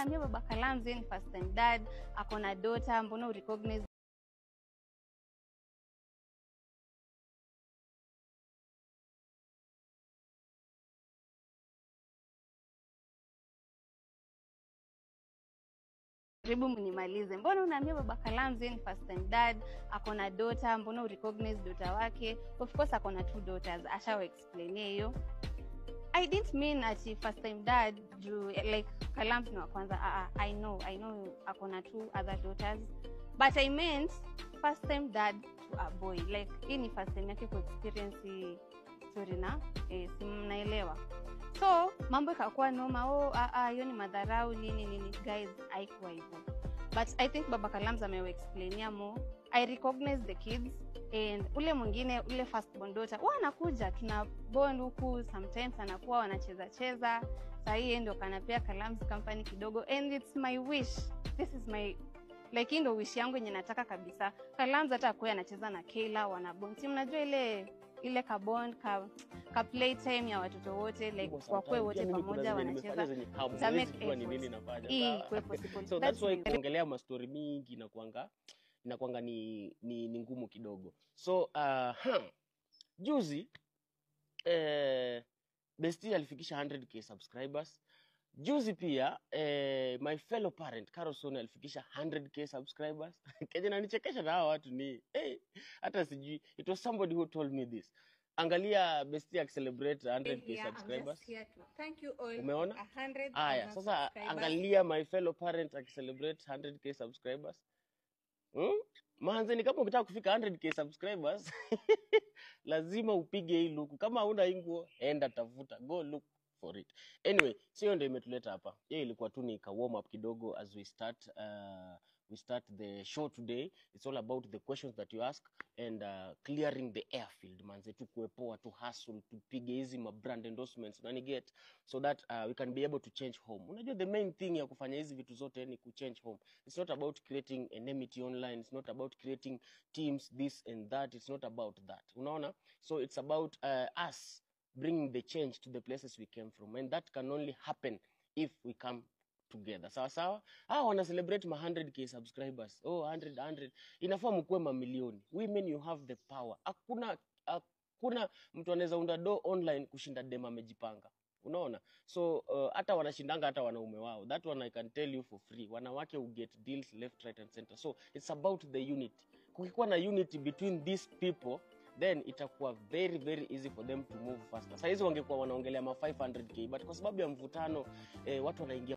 unaambia baba Kalamzi ni first time dad ako na daughter mbona urecognize karibu mnimalize mbona unaambia baba Kalamzi ni first time dad ako na daughter mbona urecognize daughter wake of course ako na two daughters ashawa explainia hiyo I didn't mean ati first time dad juu like Kalamzi ni wa kwanza uh, I know I know ako na two other daughters but I meant first time dad to a boy like hii ni first time yake ku experience hii story na eh, si mnaelewa so mambo ikakuwa noma oh ah, ah, hiyo ni madharau nini nini guys haikuwa hivyo but i think baba kalams amewaexplainia more i recognize the kids and ule mwingine ule first born daughter huwa anakuja tuna bond huku sometimes anakuwa wanacheza cheza sahii yeye ndio kanapea kalams company kidogo and it's my wish this is my like hii ndo wish yangu yenye nataka kabisa kalams hata akuwe anacheza na keila wanabond si mnajua ile ile kabond ka, ka playtime ya watoto wote like wakwe wote pamoja wanacheza Ita make kujua ni nini effort. nafanya hii sawa? ikuwe possible so That's that's why my- kuongelea mastori mingi inakwanga inakwanga ni, ni, ni ngumu kidogo so uh, huh. juzi eh, besti alifikisha 100k subscribers juzi pia eh, my fellow parent carlson alifikisha 100k subscribers kenye nanichekesha na hawa watu ni hey, hata sijui it was somebody who told me this angalia besti akicelebrate 100k subscribers Umeona? Aya, sasa angalia my fellow parent akicelebrate 100k subscribers. Hmm? Manze ni kama ukitaka kufika 100k subscribers lazima upige hii luku. Kama huna hii nguo, enda tafuta, go look for it. Anyway, sio ndio imetuleta hapa. Hiyo ilikuwa tu ni ka warm up kidogo as we start uh, we start the show today. It's all about the questions that you ask and uh, clearing the airfield manze, tukue poa, tu hustle, tupige hizi ma brand endorsements, unaniget so that uh, we can be able to change home unajua the main thing ya kufanya hizi vitu zote ni kuchange home it's not about creating enmity online it's not about creating teams this and that it's not about that unaona so it's about uh, us bringing the change to the places we came from and that can only happen if we come together sawa sawa ah wana celebrate ma 100k subscribers oh 100 100 inafaa mkuwe mamilioni women you have the power hakuna hakuna mtu anaweza unda do online kushinda dem amejipanga unaona so uh, hata wanashindanga hata wanaume wao that one i can tell you for free wanawake will get deals left right and center so it's about the unity kukikuwa na unity between these people then itakuwa very very easy for them to move faster sahizi wangekuwa wanaongelea ma 500k but kwa sababu ya mvutano eh, watu wanaingia